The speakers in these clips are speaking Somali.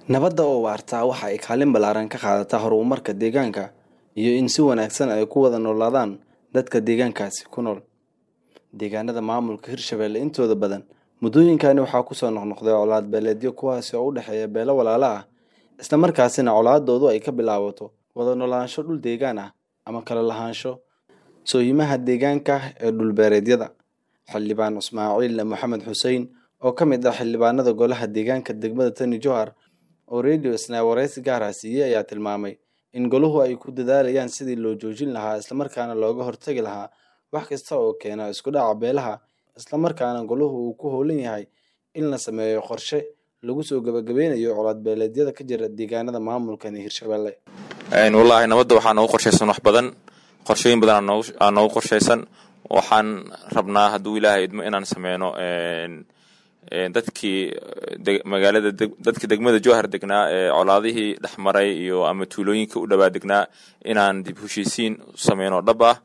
Nabadda oo waarta waxa ay kaalin ballaaran ka qaadataa horumarka deegaanka iyo in si wanaagsan ay ku wada noolaadaan dadka deegaankaasi ku nool. Deegaanada maamulka Hirshabelle intooda badan muddooyinkani waxaa ku soo noqnoqday colaad beeleedyo kuwaas oo u dhexeeya beelo walaalo ah isla markaasina colaadoodu ay ka bilaabato wada noolaansho dhul deegaan ah ama kala lahaansho sooyimaha deegaanka ee dhul beereedyada. Xildhibaan Ismaaciil Maxamed Xussein oo ka mid ah xildhibaanada golaha deegaanka degmada Tani Jowhar oo Radio Isnaa wareysi gaar ah siiyey ayaa tilmaamay in goluhu ay ku dadaalayaan sidii loo joojin lahaa isla markaana looga hortagi lahaa wax kasta oo keena isku dhaca beelaha isla markaana goluhu uu ku howlan yahay in la sameeyo qorshe lagu soo gabagabeynayo colaad beeleedyada ka jira deegaanada maamulkani Hirshabelle. wallaahi nabadda waxaa noogu qorshaysan wax badan qorshooyin badan aa noogu- aa noogu qorshaysan waxaan rabnaa hadduu ilaahay idmo inaan sameyno een- een dadkii de- magaalada deg- dadkii degmada jowhar degnaa ee colaadihii dhexmaray iyo ama tuulooyinka u dhawaa degnaa inaan dib heshiisiin u sameyno dhab ah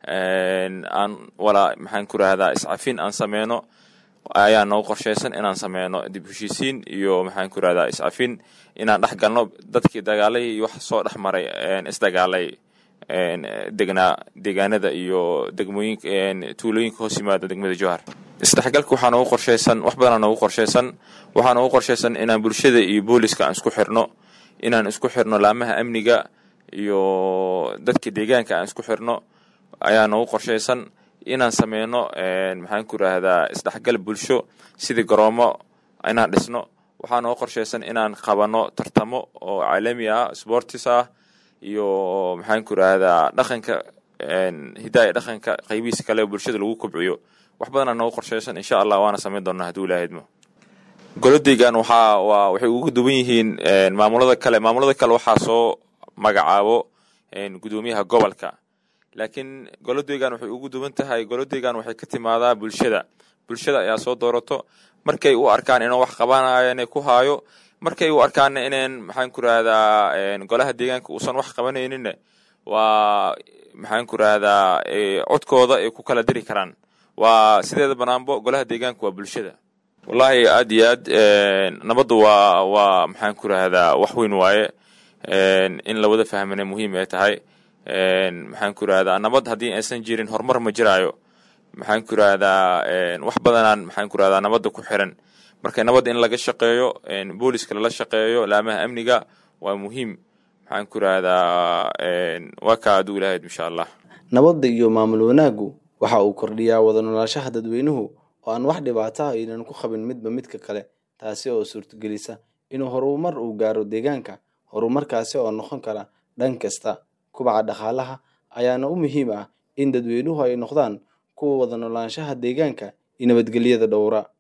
een aan walaa maxaan ku rahdaa iscafin aan sameyno ayaa noogu qorshaysan inaan sameyno dib heshiisiin iyo maxaan ku rahdaa iscafin inaan dhex galno dadkii dagaalay iyo wax soo dhex maray een isdagaalay een degnaa deegaanada iyo degmooyinka een tuulooyinka hoos yimaada degmada jowhar isdhexgalka waxaa noogu qorshaysan wax badanaa noogu qorshaysan waxaa noogu qorshaysan inaan bulshada iyo booliska aan isku xirno inaan isku xirno laamaha amniga iyo dadka deegaanka aan isku xirno ayaa noogu qorshaysan inaan sameyno een maxaan ku rahdaa isdhexgal bulsho sidii garoomo inaan dhisno waxaa noogu qorshaysan inaan qabano tartamo oo caalami ah sportis ah iyo maxaan ku rahdaa dhaqanka een hidaaya dhaqanka qaybihiisa kale oo bulshada lagu kobciyo wax badanaa noogu qorshaysan insha allah waana sameyn doonaa hadduu ilaahay idmo golodeygan waxaa waa waxay ugu duwan yihiin een maamulada kale maamulada kale waxaa soo magacaabo een gudoomiyaha gobolka laakiin golodeygan waxay ugu duwan tahay golodeygan waxay ka timaadaa bulshada bulshada ayaa soo doorato markay u arkaan inuu wax qabanayana ku haayo markay u arkaana inaan maxaan ku rahdaa een golaha deegaanka uusan wax qabanayninna waa maxaan ku rahdaa ee codkooda ay ku kala diri karaan waa sideeda banaanbo golaha deegaanka waa bulshada wallaahi aad iyo aad een nabaddu waa waa maxaan ku rahdaa wax weyn waaye een in la wada fahmana muhiim ay tahay een maxaan ku rahdaa nabad haddii aysan jirin horumar ma jiraayo maxaan ku rahdaa een wax badanaan maxaan ku rahdaa nabadda ku xiran marka nabadda in laga shaqeeyo een booliska lala shaqeeyo laamaha amniga waa muhiim maxaan ku rahdaa een waa kaa hadduu ilaahay insha allah Nabadda iyo maamul wanaaggu waxa uu kordhiyaa wada noolaanshaha dadweynuhu oo aan wax dhibaato ah aynan ku qabin midba midka kale taasi oo suurtagelisa inuu horumar uu gaaro deegaanka horumarkaasi oo noqon kara dhan kasta kubaca dhaqaalaha ayaana u muhiim ah in dadweynuhu ay noqdaan kuwa wada noolaanshaha deegaanka iyo nabadgelyada dhowra